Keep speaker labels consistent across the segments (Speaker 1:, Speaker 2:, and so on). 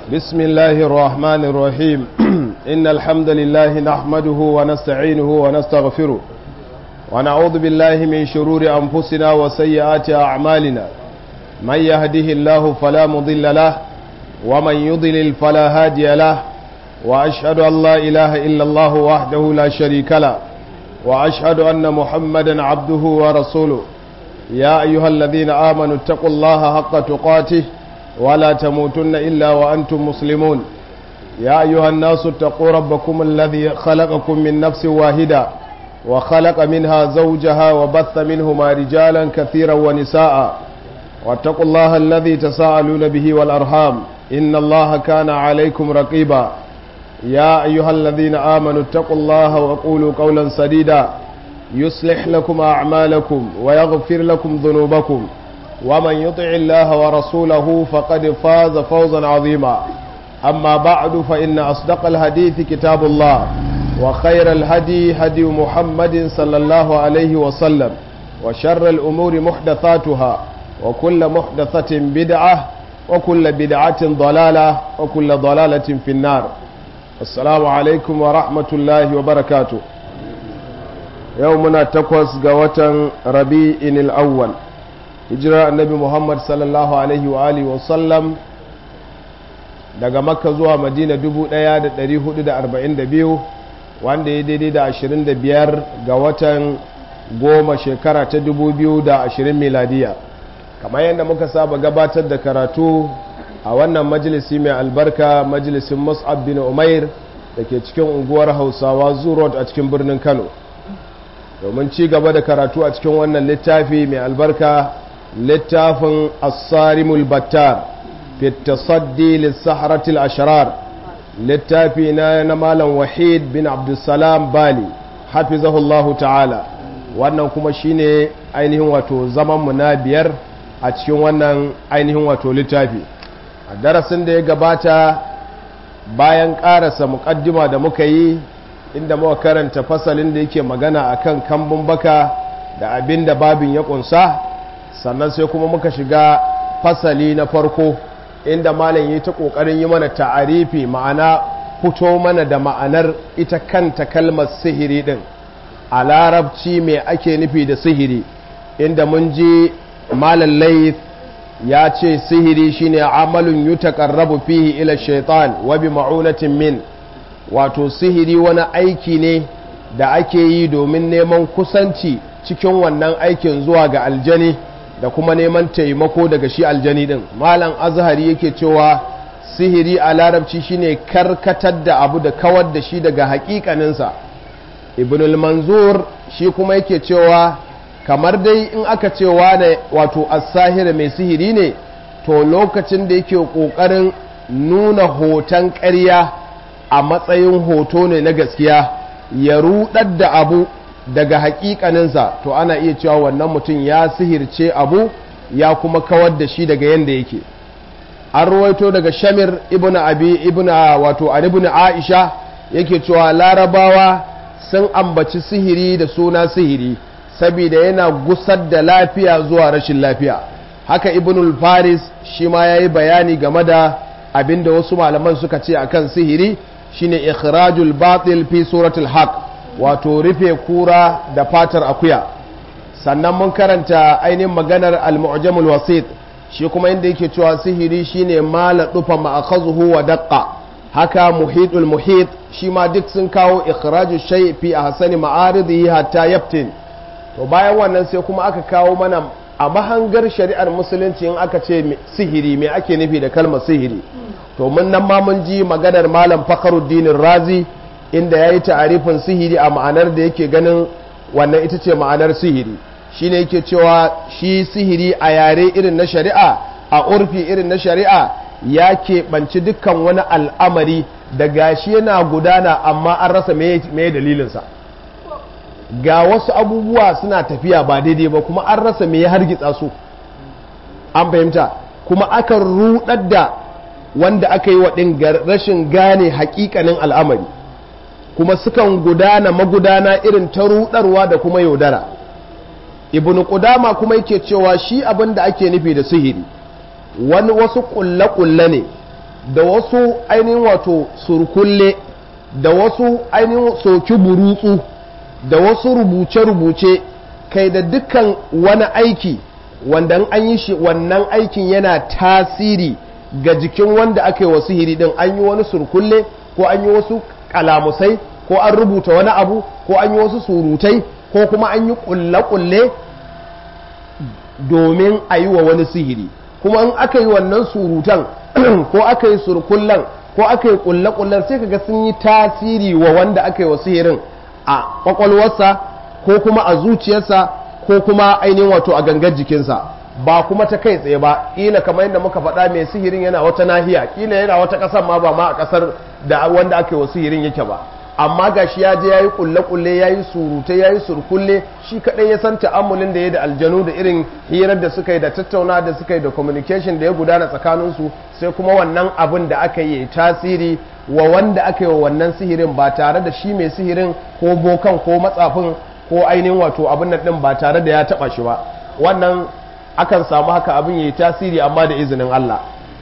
Speaker 1: بسم الله الرحمن الرحيم إن الحمد لله نحمده ونستعينه ونستغفره ونعوذ بالله من شرور أنفسنا وسيئات أعمالنا من يهده الله فلا مضل له ومن يضلل فلا هادي له وأشهد أن لا إله إلا الله وحده لا شريك له وأشهد أن محمدا عبده ورسوله يا أيها الذين آمنوا اتقوا الله حق تقاته ولا تموتن إلا وأنتم مسلمون يا أيها الناس اتقوا ربكم الذي خلقكم من نفس واحدة وخلق منها زوجها وبث منهما رجالا كثيرا ونساء واتقوا الله الذي تساءلون به والأرحام إن الله كان عليكم رقيبا يا أيها الذين آمنوا اتقوا الله وقولوا قولا سديدا يصلح لكم أعمالكم ويغفر لكم ذنوبكم ومن يطع الله ورسوله فقد فاز فوزا عظيما أما بعد فإن أصدق الحديث كتاب الله وخير الهدي هدي محمد صلى الله عليه وسلم وشر الأمور محدثاتها وكل محدثة بدعة وكل بدعة ضلالة وكل ضلالة في النار السلام عليكم ورحمة الله وبركاته يومنا تقوس قوة ربيع الأول hijirar annabi muhammad sallallahu alaihi wa alihi wasallam daga makka zuwa madina 1442 wanda ya daidai da 25 ga watan goma shekara ta 2020 miladiya kamar yadda muka saba gabatar da karatu a wannan majalisi mai albarka majalisin mus'ab bin umair da ke cikin unguwar hausawa zurot a cikin birnin kano domin ci gaba da karatu a cikin wannan littafi mai albarka littafin asarimul battar fi tasaddi lissaharatul ashirar littafi na na malam wahid bin abdulsalam bali hafizahullahu ta'ala wannan kuma shine ainihin wato zamanmu na biyar a cikin wannan ainihin wato littafi a darasin da ya gabata bayan karasa mukaddima da muka yi inda muka karanta fasalin da yake magana akan kambun baka da abin da babin ya kunsa sannan sai kuma muka shiga fasali na farko inda malam yi ta kokarin yi mana ta'arifi ma'ana fito mana da ma'anar ita kanta kalmar sihiri din a larabci mai ake nufi da sihiri inda mun ji malam layth ya ce sihiri shine amalun yutaqarrabu fihi ila shaitan wa bi ma'unatin min wato sihiri wani aiki ne da ake yi domin neman kusanci cikin wannan aikin zuwa ga aljani da kuma neman taimako daga shi aljani din malam azhari yake cewa sihiri a larabci shine karkatar da abu da kawar da shi daga hakikaninsa ibnul manzur shi kuma yake cewa kamar dai in aka ce wane wato as-sahir mai sihiri ne to lokacin da yake kokarin nuna hoton ƙarya a matsayin hoto ne na gaskiya ya rudar da abu daga hakikaninsa to ana iya cewa wannan mutum ya sihirce abu ya kuma kawar da shi daga yanda yake an ruwaito daga shamir ibn abi ibn wato an ibn aisha yake cewa larabawa sun ambaci sihiri da suna sihiri saboda yana gusar da lafiya zuwa rashin lafiya haka ibn faris shi ma yayi bayani game da abinda wasu malaman suka ce akan sihiri shine ikhrajul batil fi suratul haqq wato rufe kura da fatar akuya sannan mun karanta ainihin maganar al-mu'jamul wasit shi kuma inda yake cewa sihiri shine mala dufa ma'akhazuhu wa daqqa haka muhitul muhit shi ma duk sun kawo ikhraju shay fi ahsani ma'aridihi hatta yaftin to bayan wannan sai kuma aka kawo mana a mahangar shari'ar musulunci in aka ce sihiri me ake nufi da kalmar sihiri to mun nan ma mun ji maganar malam fakhruddin razi inda ya yi ta'arifin sihiri a ma'anar da yake ganin wannan ita ce ma'anar sihiri shi ne yake cewa shi sihiri a yare irin na shari'a a urfi irin na shari'a ya keɓanci dukkan wani al'amari da gashi yana gudana amma an rasa mai dalilinsa ga wasu abubuwa suna tafiya ba daidai ba kuma an rasa mai hargitsa su an fahimta kuma akan rudar da wanda aka yi wa rashin gane hakikanin al'amari kuma sukan gudana magudana irin ta rudarwa da kuma yaudara ibnu qudama kuma yake cewa shi abin da ake nufi da sihiri wani wasu kulle-kulle ne da wasu ainihin wato surkulle da wasu ainihin soki burutsu da wasu rubuce-rubuce kai da dukkan wani aiki wanda an yi shi wannan aikin yana tasiri ga jikin wanda aka yi wasu hiri din an yi wani surkulle ko an yi wasu kalamusai ko an rubuta wani abu ko an yi wasu surutai ko kuma an yi kulle-kulle domin a yi wa wani sihiri kuma in aka yi wannan surutan ko aka yi surkullen ko aka yi kulle-kullen sai kaga sun yi tasiri wa wanda aka yi wa sihirin a kwakwalwarsa ko kuma a zuciyarsa ko kuma ainihin wato a gangar jikinsa ba kuma ta kai tsaye ba ƙila kamar yadda muka faɗa mai sihirin yana wata nahiya ƙila yana wata ƙasar ma ba ma a ƙasar da wanda aka yi wa sihirin yake ba amma ga shi ya je ya yi kulle-kulle ya yi surutai ya yi surkulle shi kaɗai ya san ta'amulin da ya da aljanu da irin hirar da suka yi da tattauna da suka yi da communication da ya gudana tsakaninsu sai kuma wannan abin da aka yi tasiri wa wanda aka yi wa wannan sihirin ba tare da shi mai sihirin ko bokan ko matsafin ko ainihin wato abin nan ɗin ba tare da ya taɓa shi ba wannan akan samu haka abin ya yi tasiri amma da izinin Allah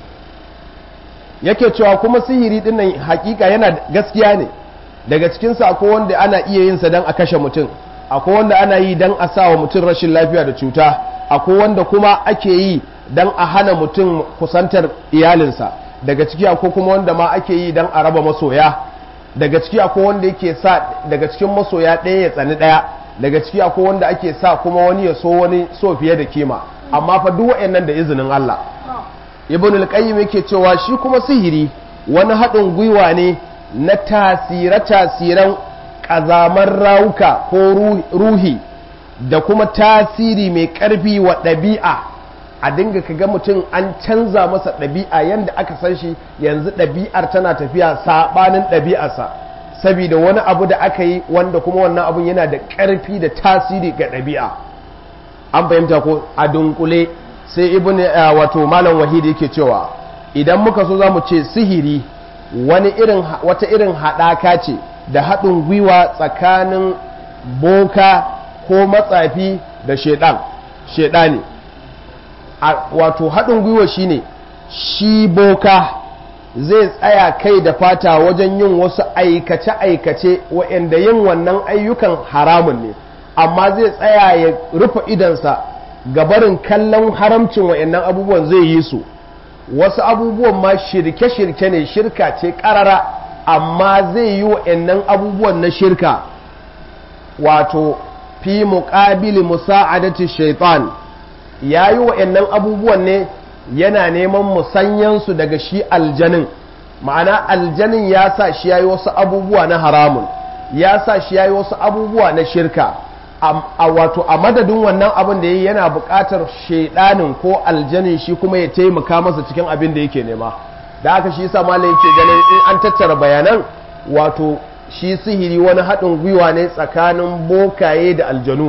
Speaker 1: yake cewa kuma sihiri ɗin nan hakika yana gaskiya ne daga cikinsa akwai wanda ana iya yin sa don a kashe mutum akwai wanda ana yi don a sa wa mutum rashin lafiya da cuta akwai wanda kuma ake yi don a hana mutum kusantar iyalinsa daga ciki akwai kuma wanda ma ake yi don a raba masoya daga ciki akwai wanda yake sa daga cikin masoya ɗaya ya tsani ɗaya daga ciki akwai wanda ake sa kuma wani ya so wani so fiye da kima amma fa duk waɗannan da izinin Allah ibn al-qayyim yake cewa shi kuma sihiri wani haɗin gwiwa ne na tasire-tasiren ƙazamar rawuka ko ruhi da kuma tasiri mai ƙarfi wa ɗabi'a a dinga ka ga mutum an canza masa ɗabi'a yadda aka san shi yanzu ɗabi'ar tana tafiya saɓanin ɗabi'arsa saboda wani abu da aka yi wanda kuma wannan abun yana da ƙarfi da tasiri ga ɗabi'a an fahimta ko a dunkule sai ibn wato malam wahidi yake cewa idan muka so za mu ce sihiri wani irin wata irin haɗaka ce da haɗin gwiwa tsakanin boka ko matsafi da shedan shedani wato haɗin gwiwa shine shi boka zai tsaya kai da fata wajen yin wasu aikace-aikace waɗanda yin wannan ayyukan haramun ne amma zai tsaya ya rufe idansa gabarin kallon haramcin waɗannan abubuwan zai yi su wasu abubuwan ma shirke-shirke ne shirka ce karara amma zai yi wa'annan abubuwan na shirka wato fi muƙabili musa'adati shaitan ya yi wa'annan abubuwan ne yana neman musanyansu daga shi aljanin ma'ana aljanin ya sa shi ya yi wasu abubuwa na haramun ya sa shi ya yi wasu abubuwa na shirka a wato a madadin wannan abin da ya yi yana buƙatar shaidanin ko aljanin shi kuma ya taimaka masa cikin abin da yake nema da haka shi sa malam yake ganin in an tattara bayanan wato shi sihiri wani haɗin gwiwa ne tsakanin bokaye da aljanu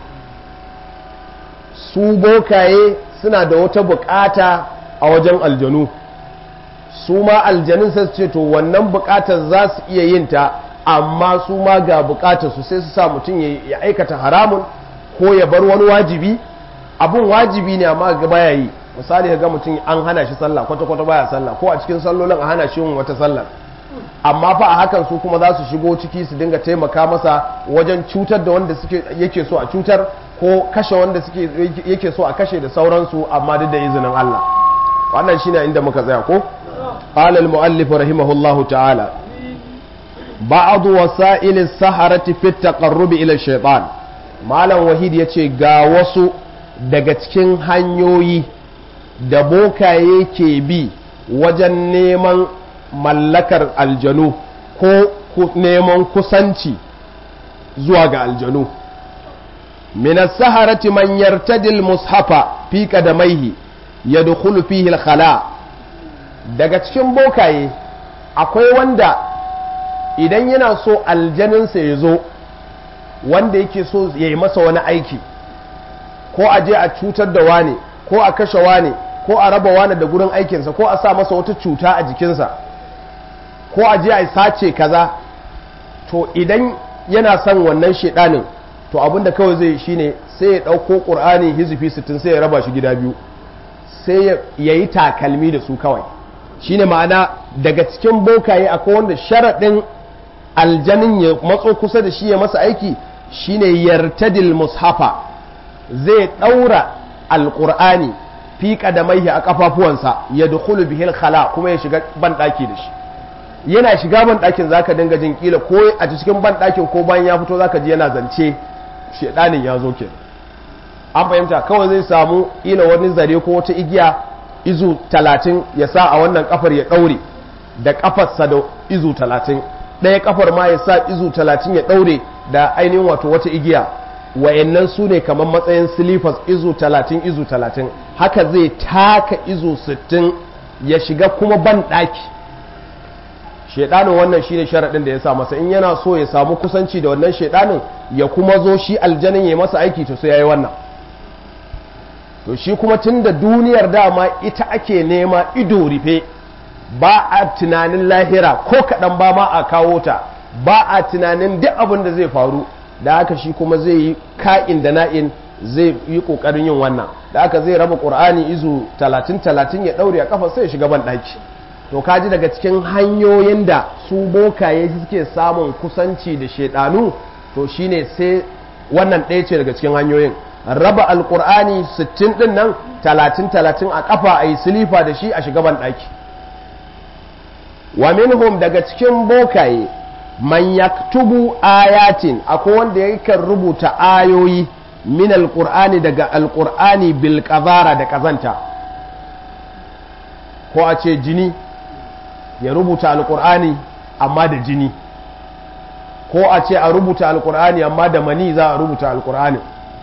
Speaker 1: su bokaye suna da wata buƙata a wajen aljanu su ma aljanun sai su ce to wannan buƙatar za su iya yin ta amma su ma ga bukatar su sai su sa mutum ya aikata haramun ko ya bar wani wajibi abun wajibi ne amma ga baya yi misali ga mutum an hana shi sallah kwata kwata baya sallah ko a cikin sallolin a hana shi yin wata sallar amma fa a hakan su kuma za su shigo ciki su dinga taimaka masa wajen cutar da wanda suke yake so a cutar ko kashe wanda suke yake so a kashe da sauransu amma duk da izinin Allah wannan shine inda muka tsaya ko qala al-muallif rahimahullahu ta'ala بعض وسائل السحرة في التقرب إلى الشيطان malam wahid ya ce ga wasu daga cikin hanyoyi da bokaye ke bi wajen neman mallakar aljanu ko neman kusanci zuwa ga aljanu minas saharati man yartadil mushafa fi qadamaihi yadkhulu fihi al-khala daga cikin bokaye akwai wanda idan yana so aljaninsa ya zo wanda yake so ya yi masa wani aiki ko a je a cutar da wane ko a kashe wane ko a raba wane da gurin aikinsa ko a sa masa wata cuta a jikinsa ko a je a sace kaza to idan yana son wannan shedanin to abinda kawai zai shine sai ya ɗauko ƙur'ani hizifi sittin sai ya raba shi gida biyu sai ya yi takalmi da su kawai shine ma'ana daga cikin bokaye akwai wanda sharaɗin aljanin ya matso kusa da shi ya masa aiki shine yartadil mushafa zai ɗaura alƙur'ani fi ƙadamaihi a ƙafafuwansa ya dukulu bihil khala kuma ya shiga banɗaki da shi yana shiga banɗakin za ka dinga jin ƙila ko a cikin banɗakin ko bayan ya fito za ka ji yana zance shaɗanin ya zo ke an fahimta kawai zai samu ƙila wani zare ko wata igiya izu talatin ya sa a wannan kafar ya ɗaure da kafarsa da izu talatin ɗaya kafar ma ya sa izu talatin ya ɗaure da ainihin wato wata igiya wayannan su ne kamar matsayin silifas izu talatin izu talatin haka zai taka izu sittin ya shiga kuma ban ɗaki shaidanin wannan shine sharaɗin da ya sa masa in yana so ya samu kusanci da wannan shaidanin ya kuma zo shi aljanin ya masa aiki to sai ya yi wannan to shi kuma tun da duniyar dama ita ake nema ido rufe ba a tunanin lahira ko kaɗan ba ma a kawo ta ba a tunanin duk abin da zai faru da haka shi kuma zai yi ka'in da na'in zai yi ƙoƙarin yin wannan da haka zai raba ƙur'ani izu talatin talatin ya ɗaure a kafa sai ya shiga ban ɗaki to kaji daga cikin hanyoyin da su bokaye suke samun kusanci da shaidanu to shine sai wannan ɗaya ce daga cikin hanyoyin raba alkur'ani 60 din nan 30-30 a kafa a yi silifa da shi a shigaban ɗaki wa minhum daga cikin bokaye man yaktubu ayatin akwai wanda yakan rubuta ayoyi min alkur'ani daga alkur'ani bil qazara da kazanta ko a ce jini ya rubuta alkur'ani amma da jini ko a ce a rubuta alkur'ani amma da mani za a rubuta alkur'ani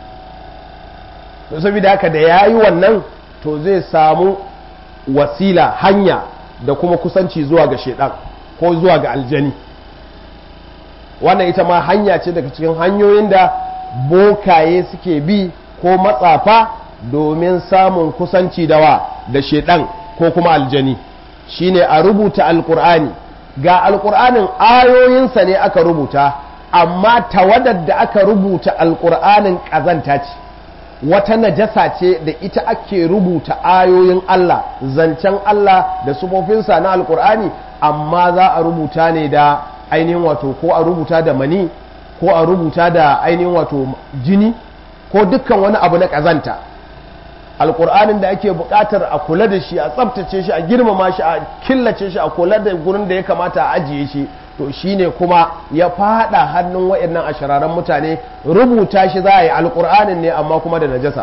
Speaker 1: don saboda haka da ya yi wannan to zai samu wasila hanya da kuma kusanci zuwa ga shaidan ko zuwa ga aljani wannan ita ma hanya ce daga cikin hanyoyin da bokaye suke bi ko matsafa domin samun kusanci da wa da shaidan ko kuma aljani shine a rubuta alkur'ani ga alkur'anin ayoyinsa ne aka rubuta amma tawadar da aka rubuta alkur'anin ƙazanta ce wata najasa ce da ita ake rubuta ayoyin Allah zancen Allah da sufofinsa na alkur'ani amma za a rubuta ne da ainihin wato ko a rubuta da mani ko a rubuta da ainihin wato jini ko dukkan wani abu na ƙazanta alkur'anin da ake buƙatar a kula da shi a tsabtace shi a girmama shi a killace shi a kula da gurin da ya kamata a ajiye shi to shine kuma ya fada hannun waɗannan ashararan mutane rubuta shi za a yi alkur'anin ne amma kuma da najasa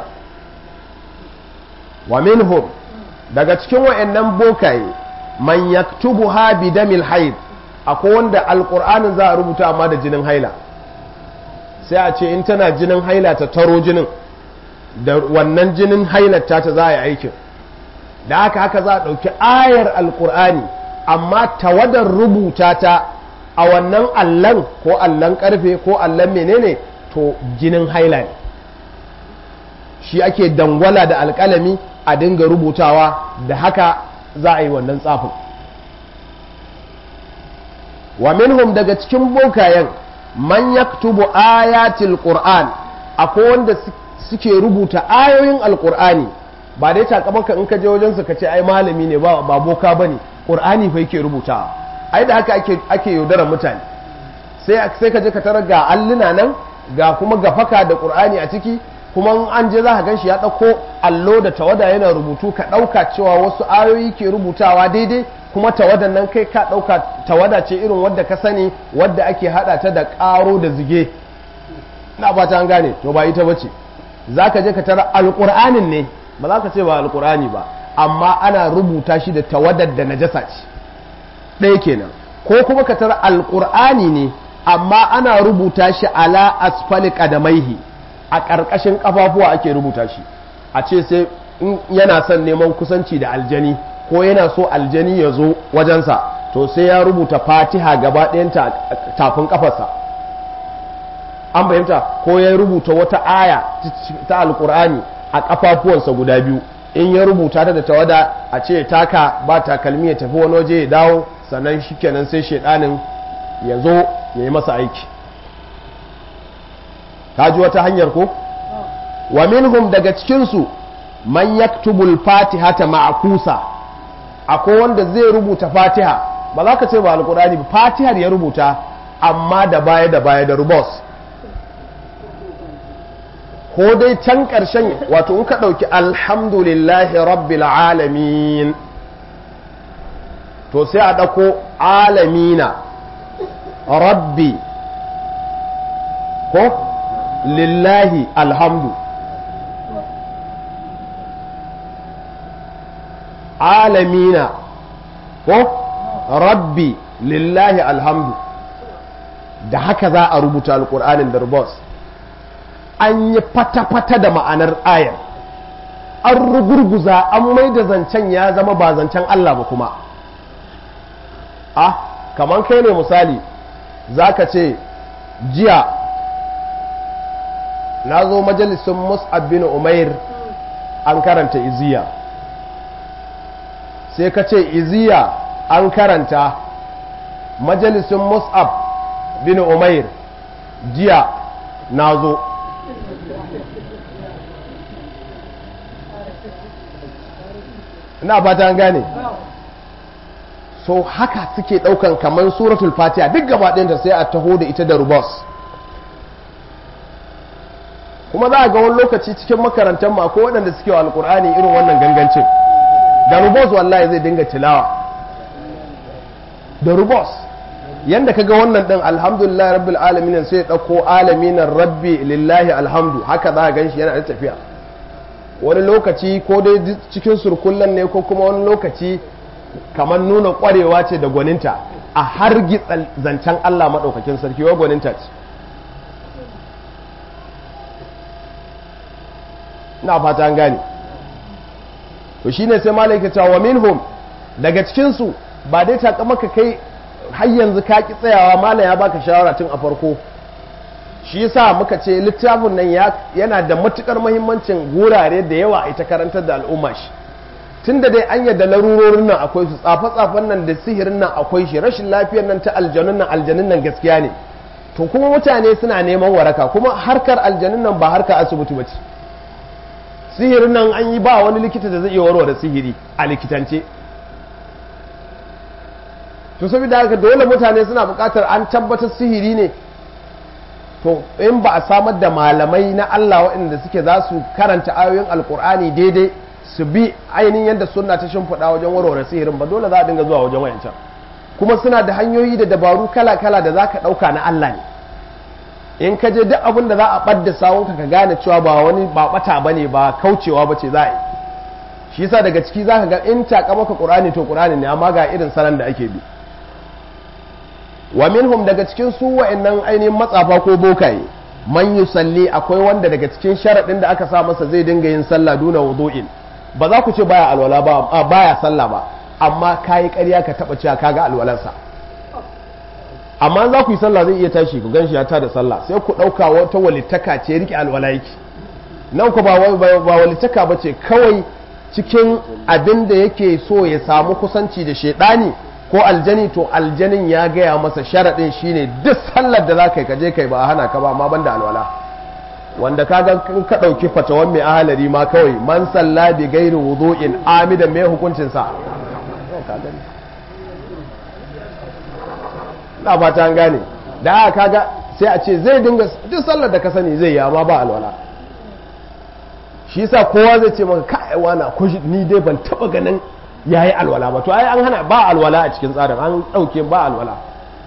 Speaker 1: wa minhum daga cikin waɗannan bokaye man yaktubu ha bi damil haid akwai wanda alkur'anin za a rubuta amma da jinin haila sai a ce in tana jinin haila ta taro jinin da wannan jinin hailata ta za a yi aikin da haka haka za a ɗauki ayar alkur'ani amma tawadar rubuta ta a wannan allon ko allon karfe ko allon menene to jinin haila ne shi ake dangwala da alkalami a dinga rubutawa da haka za a yi wannan tsafin wa minhum daga cikin bokayen man yaktubu ayatil qur'an akwai wanda suke rubuta ayoyin alkur'ani ba dai takamaka in ka je wajensa ka ce ai malami ne ba boka ba ne ƙur'ani fa yake rubuta ai da haka ake yaudarar mutane sai ka je ka tarar ga alluna nan ga kuma gafaka da ƙur'ani a ciki kuma an je za ka gan shi ya ɗauko allo da tawada yana rubutu ka ɗauka cewa wasu ayoyi ke rubutawa daidai kuma tawadan nan kai ka ɗauka tawada ce irin wadda ka sani wadda ake haɗa ta da ƙaro da zige na ba ta an gane to ba ita bace za ka je ka tara alƙur'anin ne ba za ka ce ba alƙur'ani ba amma ana rubuta shi da tawadar da najasa ce ɗaya kenan ko kuma ka tara alƙur'ani ne amma ana rubuta shi ala asfali qadamaihi a ƙarƙashin ƙafafuwa ake rubuta shi a ce sai in yana son neman kusanci da aljani ko yana so aljani ya zo wajensa to sai ya rubuta fatiha gaba ɗayanta tafin ƙafarsa an fahimta ko ya rubuta wata aya ta alkur'ani a kafafuwansa guda biyu in ya rubuta ta da tawada a ce taka ba takalmi ya tafi wani waje ya dawo sannan shikenan sai shaidanin ya zo ya yi masa aiki ka ji wata hanyar ko wa minhum daga cikinsu man yaktubul fatihata ma'kusa akwai wanda zai rubuta fatiha ba za ka ce ba alkur'ani ba fatihar ya rubuta amma da baya da baya da rubos ko dai can ƙarshen wato in ka ɗauki alhamdulillahi rabbil alamin to sai a ɗauko alamina rabbi ko lillahi alhamdu alamina ko rabbi lillahi alhamdu da haka za a rubuta alkur'anin da rubos an yi fata-fata da ma'anar ayar an rugurguza an mai da zancen ya zama ba zancen Allah ba kuma ah kamar kai ne misali za ka ce jiya na zo majalisun mus'ab bin umair an karanta iziya sai ka ce iziya an karanta majalisun mus'ab bin umair jiya na zo ina fata an gane so haka suke daukan kamar suratul fatiha duk gaba ɗayanta sai a taho da ita da rubos kuma za a ga wani lokaci cikin makarantar ma ko waɗanda suke wa alkur'ani irin wannan gangancin da rubos wallahi zai dinga tilawa da rubos yanda ka ga wannan ɗin alhamdulillah rabbil alamin sai ya ɗauko alaminan rabbi lillahi alhamdu haka za a gan shi yana da tafiya wani lokaci ko dai cikin surkullan ne ko kuma wani lokaci kamar nuna ƙwarewa ce da gwaninta a har zancen Allah maɗaukakin sarki wa gwaninta ce na fata an gane to shine sai malaika ta wa minhum daga cikinsu ba dai ta maka kai har yanzu ka ki tsayawa malam ya baka shawara tun a farko shi yasa muka ce littafin nan yana da matukar muhimmancin gurare da yawa a ita karantar da al'umma shi tun da dai an yadda larurorin nan akwai su tsafe-tsafen nan da sihirin nan akwai shi rashin lafiyar nan ta aljanun nan aljanun nan gaskiya ne to kuma mutane suna neman waraka kuma harkar aljanun nan ba harkar asibiti bace sihirin nan an yi ba wani likita da zai iya warware sihiri a likitance to saboda haka dole mutane suna buƙatar an tabbatar sihiri ne to in ba a samar da malamai na Allah waɗanda suke za su karanta ayoyin alkur'ani daidai su bi ainihin yadda sunna ta shimfiɗa wajen warware sihirin ba dole za a dinga zuwa wajen wayancan kuma suna da hanyoyi da dabaru kala-kala da za ka ɗauka na Allah ne in ka je duk abin da za a ɓadda sawunka ka gane cewa ba wani ba ɓata ba ne ba kaucewa ba ce za a yi shi yasa daga ciki za ka ga in taƙa maka ƙur'ani to ƙur'ani ne amma ga irin salon da ake bi wa minhum daga cikin su wa'annan ainihin matsafa ko bokaye man yusalli akwai wanda daga cikin sharaɗin da aka sa masa zai dinga yin sallah duna wudu'in ba za ku ce baya alwala ba baya sallah ba amma kayi ƙarya ka taba cewa kaga alwalarsa amma za ku yi sallah zai iya tashi ku ganshi ya ta da sallah sai ku ɗauka wata walittaka ce rike alwala yake nan ku ba walittaka ba ce kawai cikin abin da yake so ya samu kusanci da shaidani ko aljani to aljanin ya gaya masa sharaɗin shine duk sallar da za ka yi kaje kai ba a hana ka ba amma banda alwala wanda ka ga ka ɗauki fatawan mai ahalari ma kawai man salla bi gairi wudu'in amidan mai hukuncin sa na fata an gane da aka kaga sai a ce zai dinga duk sallar da ka sani zai yi amma ba alwala shi yasa kowa zai ce maka kai wana ko ni dai ban taba ganin yayi alwala ba to ai an hana ba alwala a cikin tsarin an dauke ba alwala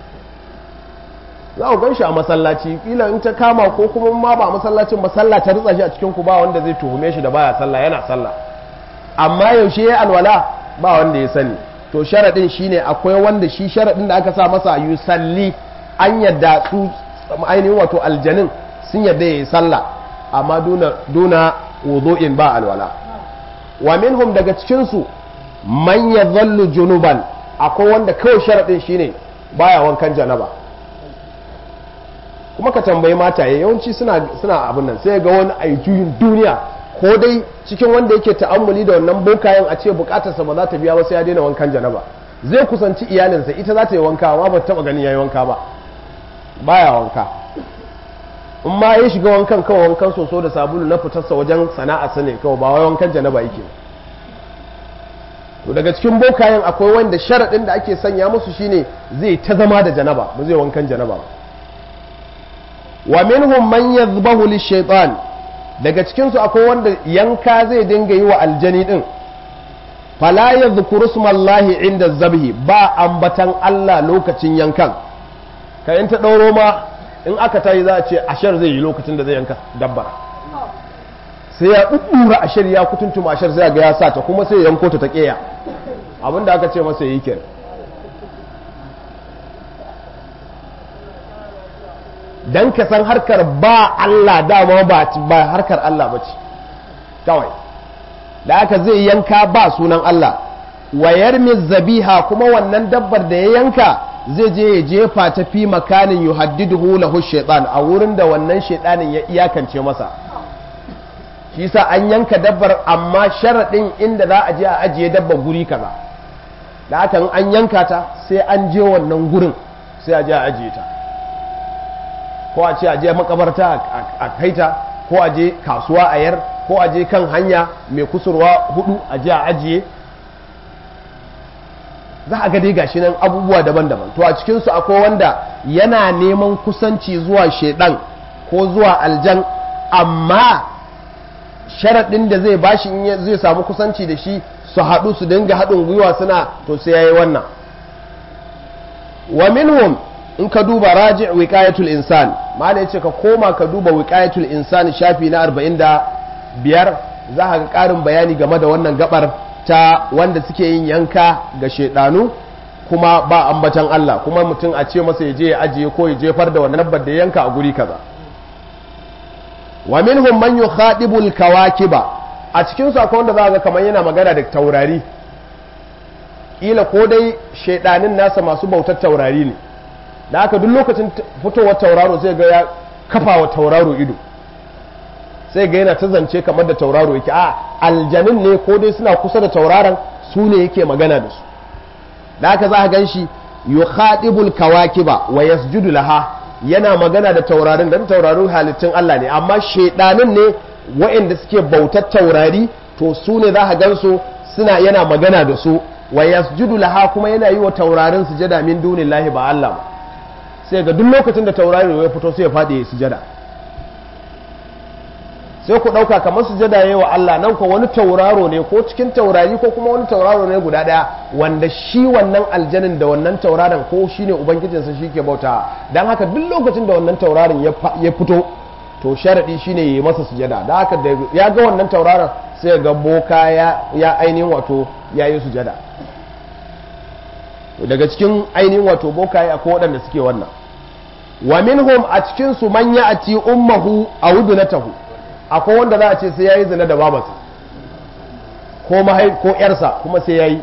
Speaker 1: za ku gan shi a masallaci kila in ta kama ko kuma ma ba masallacin ba sallah ta ritsa shi a cikin ku ba wanda zai tuhume shi da baya sallah yana sallah amma yaushe ya alwala ba wanda ya sani to sharadin shine akwai wanda shi sharadin da aka sa masa yusalli an yadda su ainihin wato aljanin sun yadda yayi sallah amma duna duna wudu'in ba alwala wa minhum daga cikin su man yadhallu junuban akwai wanda kawai sharadin shine baya wankan janaba kuma ka tambayi mataye yawanci suna suna abin nan sai ga wani aijuyin duniya ko dai cikin wanda yake ta'ammuli da wannan bokayen a ce bukatarsa ba za ta biya ba sai ya daina wankan janaba zai kusanci iyalinsa ita za ta yi wanka amma ba taba ganin yayi wanka ba baya wanka in ma ya shiga wankan kawai wankan soso da sabulu na fitarsa wajen sana'a sa ne kawai ba wai wankan janaba yake to daga cikin bokayen akwai wanda sharaɗin da ake sanya musu shine zai ta zama da janaba ba zai wankan janaba ba wa minhum man yadhbahu lishaytan daga cikin su akwai wanda yanka zai dinga yi wa aljani din fala yadhkuru smallahi inda zabhi ba ambatan Allah lokacin yankan ka in ta dauro ma in aka tayi za a ce ashar zai yi lokacin da zai yanka dabbar sai ya ɗuɗɗura ashar ya kutuntuma ashar sai ga ya sa ta kuma sai ya yanko ta ta ƙeya abinda aka ce masa yi kenan dan ka san harkar ba Allah dama ba ba harkar Allah bace kawai da aka zai yanka ba sunan Allah wayar zabiha kuma wannan dabbar da ya yanka zai je ya jefa ta fi makanin yuhaddiduhu lahu shaytan a wurin da wannan shaytanin ya iyakance masa shi yasa an yanka dabbar amma sharadin inda za a je a ajiye dabbar guri kaza da aka an yanka ta sai an je wannan gurin sai a je a ajiye ta ko a ce a je makabarta a kaita ko a je kasuwa a yar ko a je kan hanya mai kusurwa hudu a je a ajiye za a ga dai gashi nan abubuwa daban-daban to a cikinsu akwai wanda yana neman kusanci zuwa shaidan ko zuwa aljan amma sharaɗin da zai bashi in zai samu kusanci da shi su haɗu su dinga haɗin gwiwa suna to sai yayi wannan wa minhum in ka duba raji' wiqayatul insan malai yace ka koma ka duba wiqayatul insan shafi na 45 za ka ga ƙarin bayani game da wannan gabar ta wanda suke yin yanka ga shedanu kuma ba ambatan Allah kuma mutum a ce masa ya je ya ajiye ko ya jefar da wannan dabbar da yanka a guri kaza wa minhum man yukhadibul kawakiba a cikin su akwai wanda za ga kamar yana magana da taurari kila ko dai shedanin nasa masu bautar taurari ne da haka duk lokacin fitowar tauraro sai ga ya kafa wa tauraro ido sai ga yana ta zance kamar da tauraro yake a aljanin ne ko dai suna kusa da tauraron su ne yake magana da su da haka za a gan shi yukhadibul kawakiba wa yasjudu laha yana magana da taurarin dan taurarin halittun Allah ne amma shedanin ne waɗanda suke bautar taurari to su ne za a gan su suna yana magana da su wa yasjudu laha kuma yana yi wa taurarin sujada min dunillahi ba Allah ba sai ga duk lokacin da taurari ya fito sai ya faɗi ya sujada sai ku ɗauka kamar sujada yayi wa Allah nan ko wani tauraro ne ko cikin taurari ko kuma wani tauraro ne guda ɗaya wanda shi wannan aljanin da wannan tauraron ko shi ne ubangijinsa shi ke bauta don haka duk lokacin da wannan tauraron ya fito to sharaɗi shi ne ya yi masa sujada da haka da ya ga wannan tauraron sai ga boka ya ainihin wato ya yi sujada daga cikin ainihin wato bokaye akwai waɗanda suke wannan wa minhum a cikin su man ya'ti ummuhu aw ibnatahu akwai wanda za a ce sai yayi zina da babarsa ko mahai ko yarsa kuma sai yayi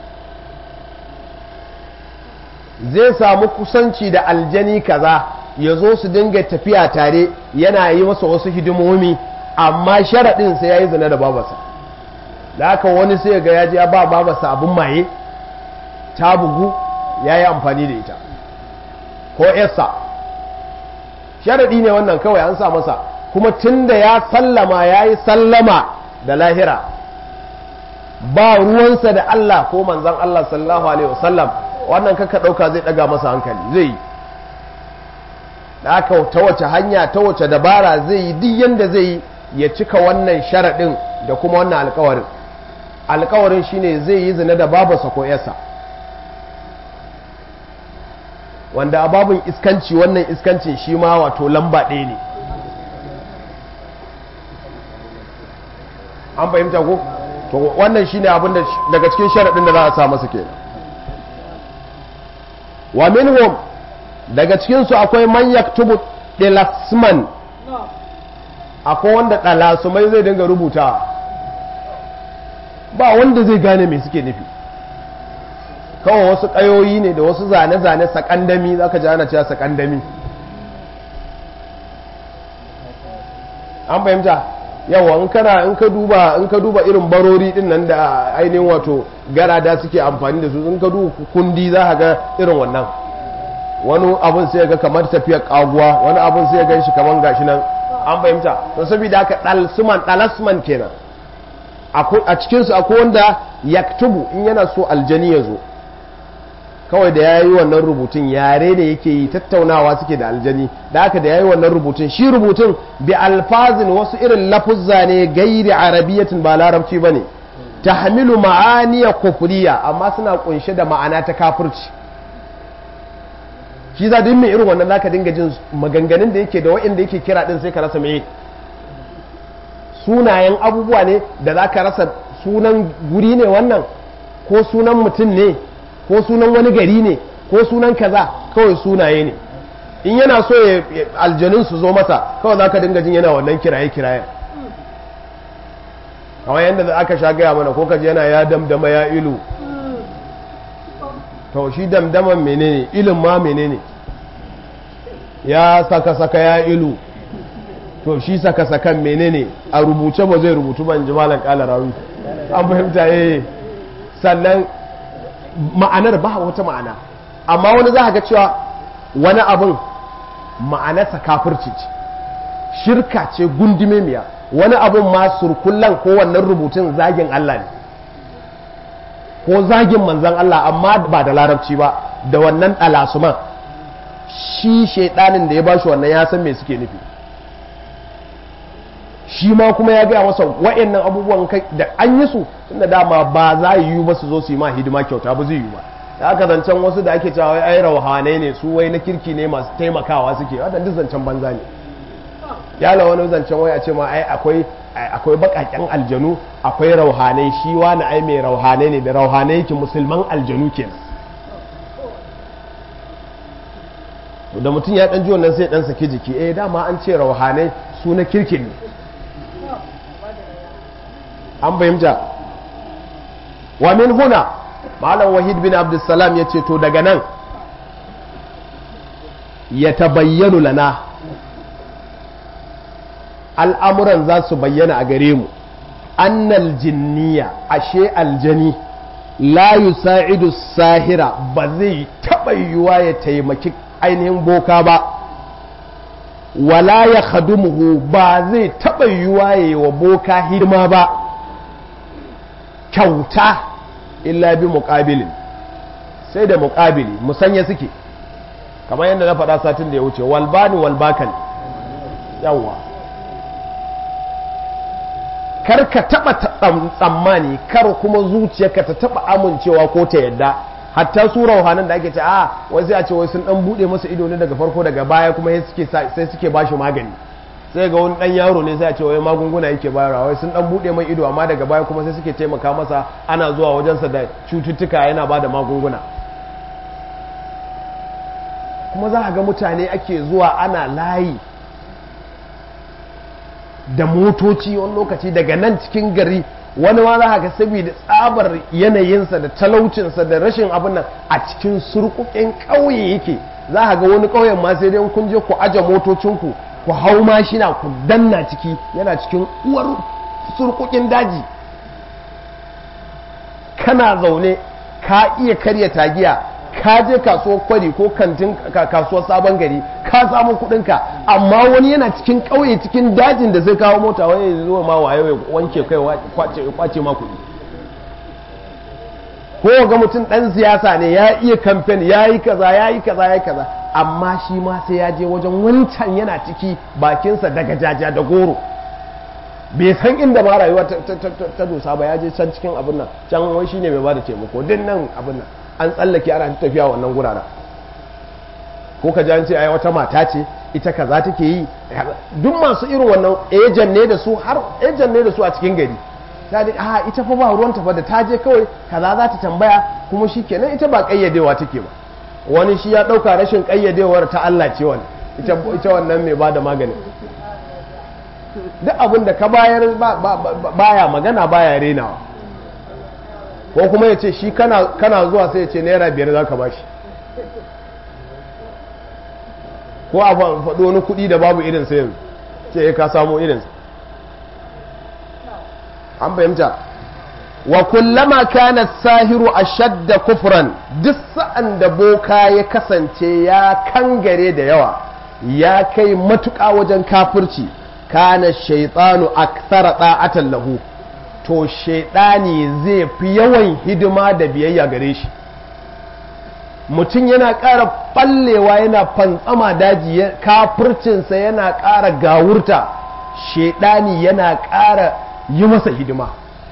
Speaker 1: zai samu kusanci da aljani kaza ya zo su dinga tafiya tare yana yi masa wasu hidimomi amma sharaɗin sai yayi zina da babarsa da haka wani sai ga ya je ya ba babarsa abin maye ta bugu ya yi amfani da ita ko yarsa sharaɗi ne wannan kawai an sa masa kuma tun da ya sallama ya yi sallama da lahira ba ruwansa da Allah ko manzan Allah sallallahu alaihi wasallam wannan kaka ɗauka zai ɗaga masa hankali zai yi da aka ta wace hanya ta wace dabara zai yi duk yadda zai yi ya cika wannan sharaɗin da kuma wannan alkawarin alkawarin shine zai yi zina da babarsa ko yarsa wanda a babin iskanci wannan iskancin shi ma wato lamba ɗaya ne an fahimta ko to wannan shine abin da daga cikin sharaɗin da za a sa masa kenan wa minhum daga cikin su akwai man yaktubu dilasman akwai wanda dalasumai zai dinga rubuta ba wanda zai gane me suke nufi kawai wasu ƙayoyi ne da wasu zane-zane sakandami za ka ji ana cewa sakandami an fahimta yawa in kana in ka duba in ka duba irin barori din nan da ainihin wato garada suke amfani da su in ka duba kundi za ka ga irin wannan wani abun sai ga kamar tafiyar kaguwa wani abun sai ga shi kamar gashi nan an fahimta to saboda haka dalsuman dalasman kenan a cikinsu akwai wanda yaktubu in yana so aljani ya zo kawai da ya yi wannan rubutun yare ne yake yi tattaunawa suke da aljani da haka da ya yi wannan rubutun shi rubutun bi alfazin wasu irin lafuzza ne gairi arabiyatin ba larabci ba ne ta hamilu ma'aniya kufuriya amma suna kunshe da ma'ana ta kafirci shi za mai irin wannan zaka dinga jin maganganun da yake da wa'inda yake kira din sai ka rasa me sunayen abubuwa ne da zaka rasa sunan guri ne wannan ko sunan mutum ne ko sunan wani gari ne ko sunan kaza kawai sunaye ne in yana so ya aljanun su zo masa kawai za ka dinga jin yana wannan kiraye kiraye kawai yadda aka sha gaya mana ko kaji yana ya damdama ya ilu to shi damdaman menene ilin ma menene ya saka saka ya ilu to shi saka sakan menene a rubuce ba zai rubutu ban ji malam kala rawi an fahimta eh sannan ma'anar ba wata ma'ana amma wani za ga cewa wani abin ma'anarsa kafirci ce shirka ce gundume miya wani abin ma surkullan ko wannan rubutun zagin Allah ne ko zagin manzan Allah amma ba da larabci ba da wannan ɗalasuman shi shaidanin da ya bashi wannan ya san me suke nufi shi ma kuma ya gaya masa wa'annan abubuwan da an yi su tunda dama ba za yi ba su zo su yi ma hidima kyauta ba zai yi ba da aka zancen wasu da ake cewa ai rauhanai ne su wai na kirki ne masu taimakawa suke wadda duk zancen banza ne yala wani zancen wai a ce ma ai akwai akwai bakaken aljanu akwai rauhanai shi wani ai mai rauhanai ne da rauhanai yake musulman aljanu kenan da mutum ya dan ji wannan sai dan saki jiki eh dama an ce rauhanai su na kirkin ne an fahimta wa min huna malam wahid bin abdussalam ya ce to daga nan ya tabayyanu lana al'amuran za su bayyana a gare mu annal jinniya ashe aljani la yusa'idu sahira ba zai taɓa yiwuwa ya taimaki ainihin boka ba wala ya khadumuhu ba zai taɓa yiwuwa ya yi wa boka hidima ba kyauta illa bi muƙabilin sai da muƙabili musanya suke kamar yadda na faɗa satin da ya wuce walbani walbakan yawwa kar ka taɓa tsammani kar kuma zuciyarka ta taɓa amincewa ko ta yadda hatta su rauhanan da ake ce a wai sai a ce wai sun dan bude masa ido ne daga farko daga baya kuma sai suke bashi magani sai ga wani dan yaro ne sai a ce wai magunguna yake bayarwa wai sun dan bude mai ido amma daga baya kuma sai suke taimaka masa ana zuwa wajensa da cututtuka yana ba da magunguna kuma za a ga mutane ake zuwa ana layi da motoci wani lokaci daga nan cikin gari wani ma za ga saboda tsabar yanayinsa da talaucinsa da rashin abin nan a cikin surkukin ƙauye yake za ga wani ƙauyen ma sai dai kun je ku aje motocinku ku hau mashina ku danna ciki yana cikin uwar surkukin daji kana zaune ka iya karya tagiya ka je kasuwar kwari ko kantin kasuwar sabon gari ka samu kudinka amma wani yana cikin ƙauye cikin dajin da zai kawo mota wani zuwa ma waye ya wanke kai kwace ma kudi ko ga mutum dan siyasa ne ya iya kamfen ya yi kaza ya yi kaza ya yi kaza amma shi ma sai ya je wajen wancan yana ciki bakinsa daga jaja da goro bai san inda ma rayuwa ta dosa ba ya je can cikin abin nan can wai shine mai bada taimako din nan abin nan an tsallake ana tafiya wannan guraren ko ka an ce ai wata mata ce ita kaza take yi duk masu irin wannan ejan ne da su har ejan ne da su a cikin gari ta da a ita fa ba ruwan fa da ta je kawai kaza za ta tambaya kuma shikenan ita ba kayyadewa take ba wani shi ya dauka rashin kayyadewar ta Allah ce wani ita ita wannan mai bada magani duk abin da ka bayar baya magana baya renawa ko kuma ya ce shi kana zuwa sai ya ce naira biyar za ka bashi ko a faɗo wani kuɗi da babu irin sai ce ka samu irinsa an fahimta wa kullama kana sahiru ashadda kufran duk sa'an da boka ya kasance ya kangare da yawa ya kai matuƙa wajen kafirci kana shaitanu akthara da'atan lahu to shaidani zai fi yawan hidima da biyayya gare shi mutum yana ƙara ɓallewa yana fantsama daji kafircinsa yana ƙara gawurta shaidani yana ƙara yi masa hidima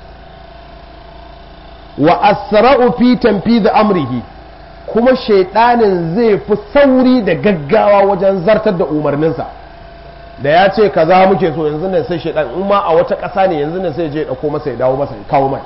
Speaker 1: wa asra'u fi tanfidh amrihi kuma shaidanin zai fi sauri da gaggawa wajen zartar da umarninsa da ya ce kaza muke so yanzu ne sai shaidan in ma a wata ƙasa ne yanzu ne sai je dauko masa ya dawo masa ya kawo mai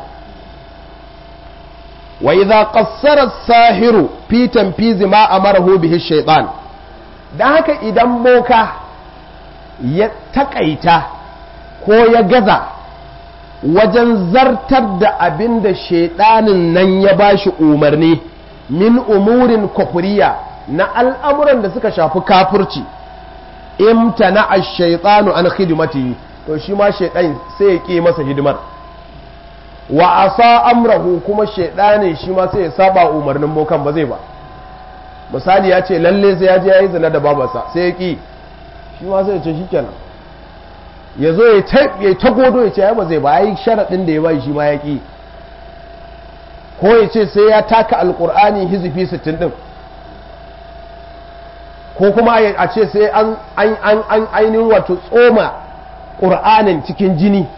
Speaker 1: wa idza qassara as-sahiru fi tanfiz ma amarahu bihi shaytan dan haka idan boka ya takaita ko ya gaza wajen zartar da abin da shaidanin nan ya bashi umarni min umurin kufuriya na al'amuran da suka shafi kafirci imtana ash-shaytanu an khidmatihi to shi ma shaytan sai ya ki masa hidimar wa asa amrahu kuma shaytanin shi ma sai ya saba umarnin bokan ba zai ba misali ya ce lalle sai ya je yayi zina da babarsa sai ya ki shi ma sai ya ce shikenan ya zo ya ta godo ya ce ya ba zai ba ai sharadin da ya bai shi ma ya ki ko ya ce sai ya taka alkur'ani hizifi 60 din ko kuma a ce sai an ainihin wato tsoma ƙur'anin cikin jini